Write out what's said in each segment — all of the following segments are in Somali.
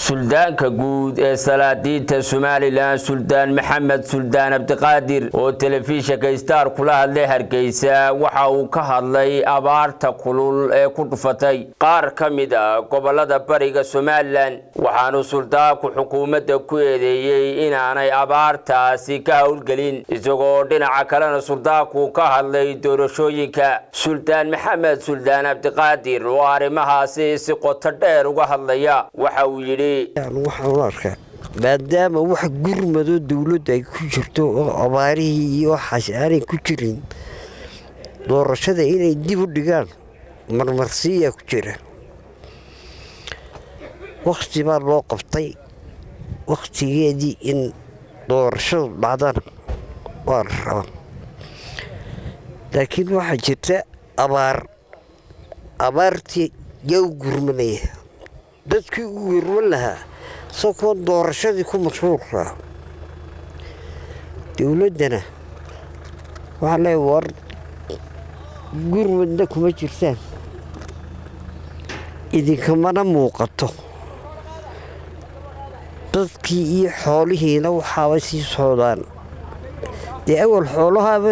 suldaanka guud ee salaadiinta somalilan suldaan maxamed suldaan cabdiqaadir oo telefishinka star kula hadlay hargeysa waxa uu ka hadlay abaarta kulul ee ku dhufatay qaar ka mid a gobolada bariga somalilan waxaanu suldaanku xukuumadda ku eedeeyey inaanay abaartaasi ka howlgelin isagoo dhinaca kalena suldaanku ka hadlay doorashooyinka suldaan maxamed suldaan cabdiqaadir oo arrimahaasi si qoto dheer uga hadlaya waxa uu yidhi waxaan u arkaa maadaama wax gurmadoo dowladda ay ku jirto oo abaarihii iyo waxaas aanay ku jirin doorashada inay dib u dhigaan marmarsiiyaa ku jira wakhti baa loo qabtay wakhtigeedii in doorashadu dhacdana waa la rabaa laakiin waxaa jirta abaar abaartii yaa u gurmanaya dadkii u gurman lahaa isagoo doorashadii ku mashhuulkaa dowladdana waxaa leeya war gurmadna kuma jirtaan idinkamana muuqato dadkii iyo xoolihiina waxaaba sii socdaan dee awal xoolahaaba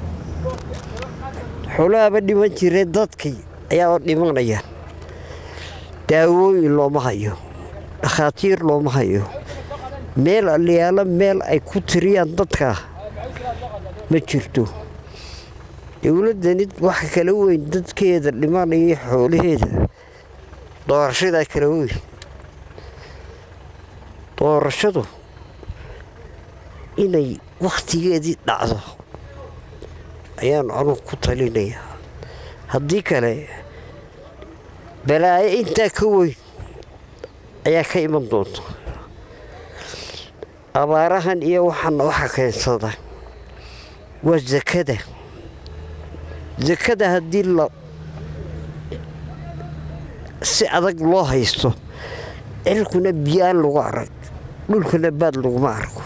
xoolahaaba dhiman jiree dadkii ayaaba dhimanayaan daawooyin looma hayo dhakhaatiir looma hayo meel aliyaalo meel ay ku tiriyaan dadkaa ma jirto dowladdani waxa kala weyn dadkeeda dhimanaya xoolaheeda doorashadaa kala weyn doorashadu inay wakhtigeedii dhacdo ayaan anugu ku talinayaa haddii kale balaayo intaa ka weyn ayaa ka iman doonta abaarahan iyo waxaana waxa keensada waa sakada sakada haddii la si adag loo haysto cirkuna biyaan lagu arag dhulkana baad laguma arko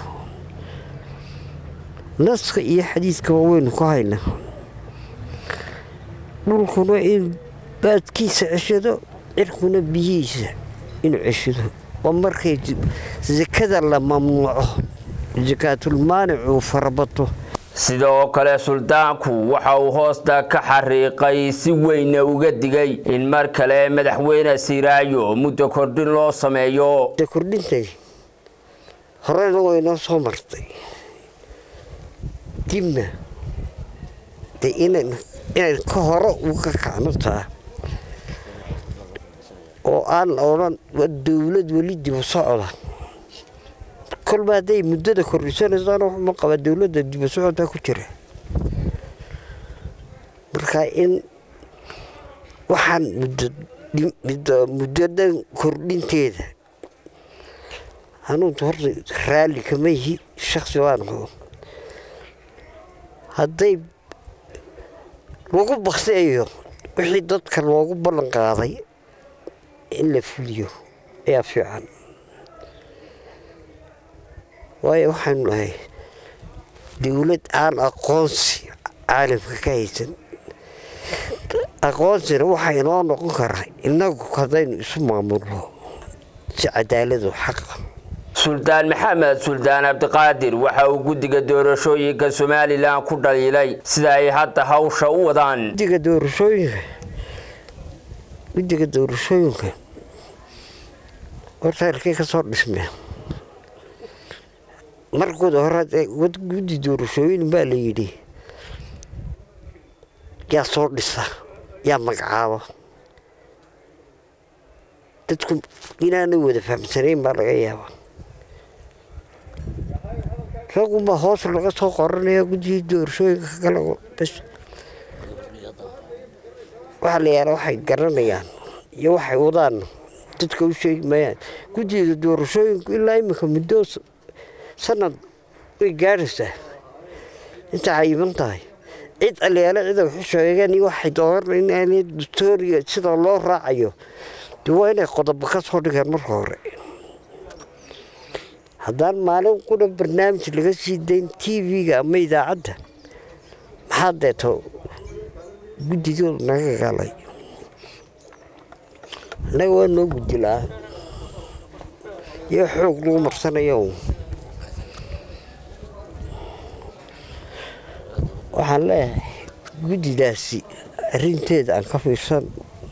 naska iyo xadiidkaba waynu ku haynaa dhulkuna in baadkiisa ceshado cirkuna biyihiisa inuu ceshado waa markay sakada la mamnuuco sakaatulmaanicu farabato sidoo kale suldaanku waxa uu hoosta ka xariiqay si weyna uga digay in mar kale madaxweyne siiraayo muddo kordhin loo sameeyo kordhintay horena waynoo soo martay dibna de inan inay ka hore uga kacno taa oo aan la odhan waa dowlad weli dibu socda kolba hadday muddada kordhisanaysaana waxuma qabaa dowladda dibu socodbaa ku jira marka in waxaan muddadan kordhinteeda hanuunta horta raalli kama yihi shaksi waan xoo hadday lagu bakseeyo wixii dadka loogu ballan qaaday in la fuliyo ayaa fiican waayo waxaanu nahay dowlad aan aqoonsi caalamka ka haysan aqoonsina waxaa inoo noqon karaa innagu haddaynu isu maamulno si cadaaladu xaqa suldaan maxamed suldaan cabdiqaadir waxa uu guddiga doorashooyinka somalilan ku dhaliilay sida ay hadda hawsha u wadaan guddiga doorashooyinka guddiga doorashooyinka horta halkay ka soo dhismeen markooda hore guddi doorashooyin baa la yidhi yaa soo dhisa yaa magacaaba dadku inaanay wada fahamsanayn baa laga yaabaa ragunbaa hoos laga soo qoranaya guddigii doorashooyinka kale bas waxaa la yaala waxay garanayaan iyo waxay wadaan dadka u sheegi maayaan guddiga doorashooyinku ilaa iminka muddo sanad way gaadhaysaa intaa cayiban tahay cid aliyaale cida waxu sheegeen iyo waxay dooranayaan dastooriga sida loo raacayo dee waa inay qodobo ka soo dhigaan marka hore haddaan maalin qura barnaamij laga sii dayn t v-ga ama idaacadda maxaa deeto guddigoodu naga galay annaga waa noo guddi la-aan iyo xoog lagu marsanayo waxaan leeyahay guddidaasi arrinteeda aan ka fiirsan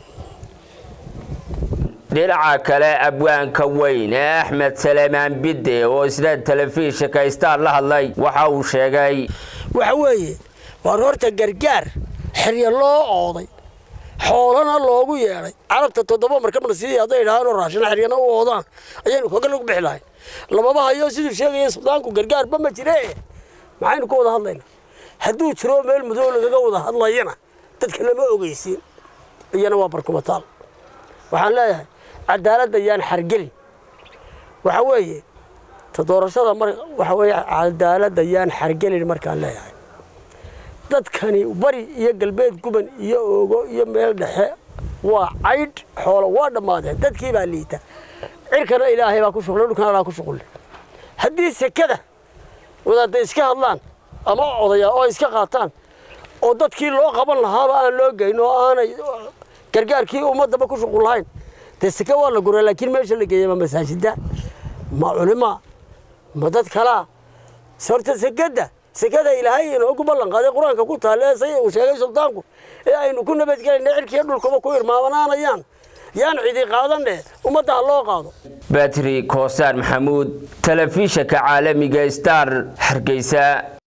dhinaca kale abwaanka weyn ee axmed saleemaan bidde oo isna telefishinka star la hadlay waxa uu sheegay waxa weeye waar horta gargaar xerya loo ooday xoolana loogu yeedhay carabta toddoba markabna sidii hadday idhahaanoo raashina xeryana u oodaan ayaynu kaga lagu bixi lahayn lamaba hayo siduu sheegaya suldaanku gargaarba ma jire maxaynu ka wada hadlaynaa hadduu jiro meel mudow lagaga wada hadlayana dadka lama ogeysiin iyana waa barkumataal waxaan leeyahay cadaaladda yaan xargelin waxa weeye ta doorashada mar waxa weeye cadaaladda yaan xargelin markaan leeyahay dadkani bari iyo galbeed guban iyo oogo iyo meel dhexe waa caydh xoolo waa dhammaadeen dadkii baa liita cirkana ilaahay baa ku shuqlay dhulkana alaa ku shuqlay haddii sekada wadaadda iska hadlaan ama odaya oo iska qaataan oo dadkii loo qaban lahaaba aan loo geyn oo aanay gargaarkii ummadaba ku shuqul lahayn dee seke waa la guraa laakiin meesha la geeya ma masaajida ma culima ma dad kalaa horta sekada sekada ilaahay inoogu ballan qaaday qur-aanka ku taale say uu sheegay suldaanku ee aynu ku nabadgelayna cirkiiyo dhulkaba ku irmaamanaanayaan yaan cidi qaadanne ummadda ha loo qaado batri koosaan maxamuud telefishinka caalamiga star hargeysa